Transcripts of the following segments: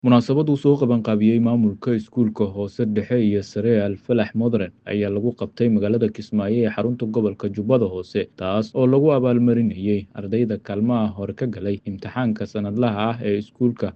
Munaasabad uu soo qabanqaabiyey maamulka iskuulka hoose dhexe iyo sare ee Al-Falax Modern ayaa lagu qabtay magaalada Kismaayo ee xarunta gobolka Jubbada Hoose taas oo lagu abaalmarinayay ardayda kaalmaha hore ka galay imtixaanka sanadlaha ah ee iskuulka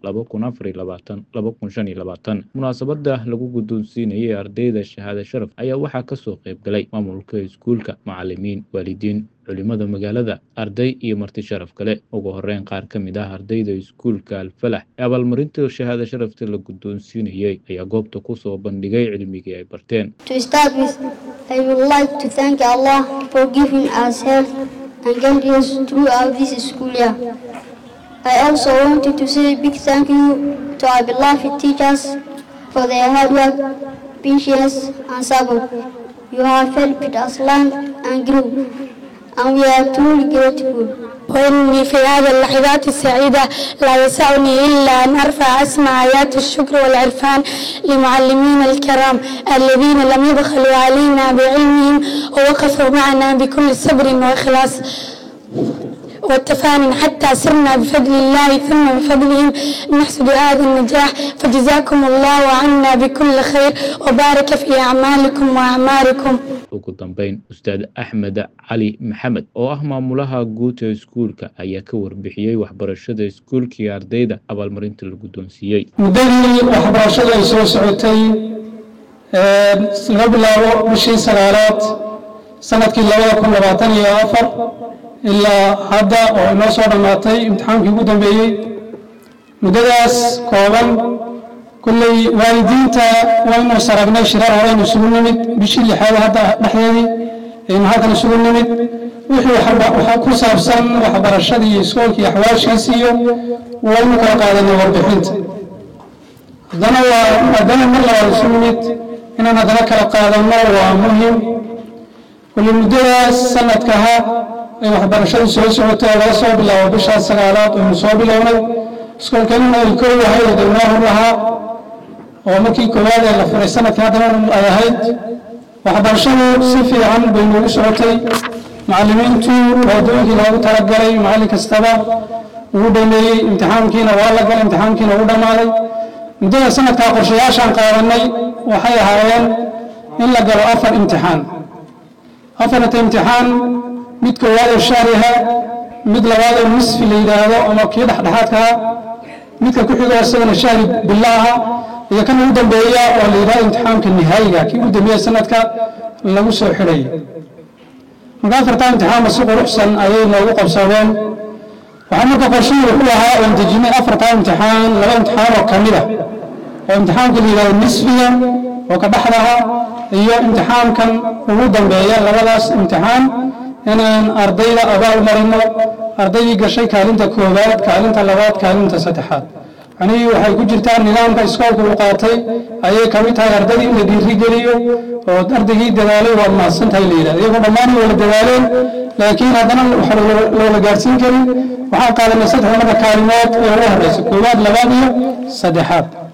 munaasabada lagu guddoonsiinayay ardayda shahaado sharaf ayaa waxaa kasoo qayb galay maamulka iskuulka macalimiin waalidiin culimada magaalada arday iyo marti sharaf kale ugu horeyn qaar ka mid ah ardayda iskuulka alfalax ee abaalmarinta shahaado sharafta la guddoonsiinayay ayaa goobta kusoo bandhigay cilmigii ay barteen To start with, I would like to thank Allah for giving us health and guidance throughout this school year. I also wanted to say a big thank you to our beloved teachers for their hard work, patience, and support. You have helped us learn and grow, and we are truly grateful. وإني في هذه اللحظات السعيدة لا يسعني إلا أن أرفع أسمى آيات الشكر والعرفان لمعلمينا الكرام الذين لم يبخلوا علينا بعلمهم ووقفوا معنا بكل صبر وإخلاص والتفان حتى سرنا بفضل الله ثم بفضلهم نحصد هذا النجاح فجزاكم الله عنا بكل خير وبارك في أعمالكم وأعماركم ugu dambeyn ustaad axmed cali maxamed oo ah maamulaha guud ee iskuulka ayaa ka warbixiyey waxbarashada iskuulka iyo ardayda abaalmarinta la guddoonsiiyey muddadii waxbarashada ay soo socotay laga bilaabo bishii sagaalaad sanadkii labada kun labaatan iyo afar ilaa hadda oo inoo soo dhammaatay imtixaankii ugu dambeeyey muddadaas kooban kulley waalidiinta waynu saragnay shirar horeynu isugu nimid bishii lixaad hadda dhexdeedii aynu halkan isugu nimid wixii waxa ku saabsan waxbarashadii iyo iskoolkii iyo axwaashiisi iyo waynu kala qaadanay warbixinta haddana waa maadaama mar labaad isu nimid inaan haddana kala qaadanno waa muhim kulley muddadaas sanadkaha ay waxbarashadu soo socotay oo laga soo bilaabo bishaas sagaalaad aynu soo bilownay iskoolkanina ay kow ahayd oo dawnaa hor lahaa oo markii koowaad ee la furay sanadkii haddana ay ahayd waxbarashadu si fiican bay noogu socotay macallimiintu waadooyinkii loogu talagalay macallin kastaba ugu dhameeyey imtixaankiina waa la galay imtixaankiina ugu dhammaaday muddada sanadkaa qorshayaashaan qaadanay waxay ahaayeen in la galo afar imtixaan afarta imtixaan mid koowaad oo shaariha mid labaad oo nisfi la yidhaahdo ama kii dhexdhexaadkaa midka ku xigo isagana shahri bilaaha iyo kan ugu dambeeya oo la yidhahdo imtixaamka nihaayiga kii ugu dambeeya sanadka lagu soo xidhay marka afartaa imtixaanba si quruxsan ayay noogu qabsadeen waxaa marka qorshuhu wuxuu ahaa oon dejinay afartaa imtixaan laba imtixaan oo ka mid ah oo imtixaamka la yidhahdo nisfiga oo ka dhexdaha iyo imtixaamkan ugu dambeeya labadaas imtixaan inaan ardayda abaal marino ardaydii gashay kaalinta koowaad kaalinta labaad kaalinta saddexaad macnihii waxay ku jirtaa nidaamka iskoolka uu qaatay ayay ka mid tahay ardaydii in la dhiirigeliyo oo ardaygii dadaalay waad mahadsan tahay la yidhahda iyagoo dhammaan wala dadaaleen laakiin haddana waxa loola gaarsiin karin waxaan qaadanay saddex marka kaalimood ee ugu horeysa koowaad labaad iyo saddexaad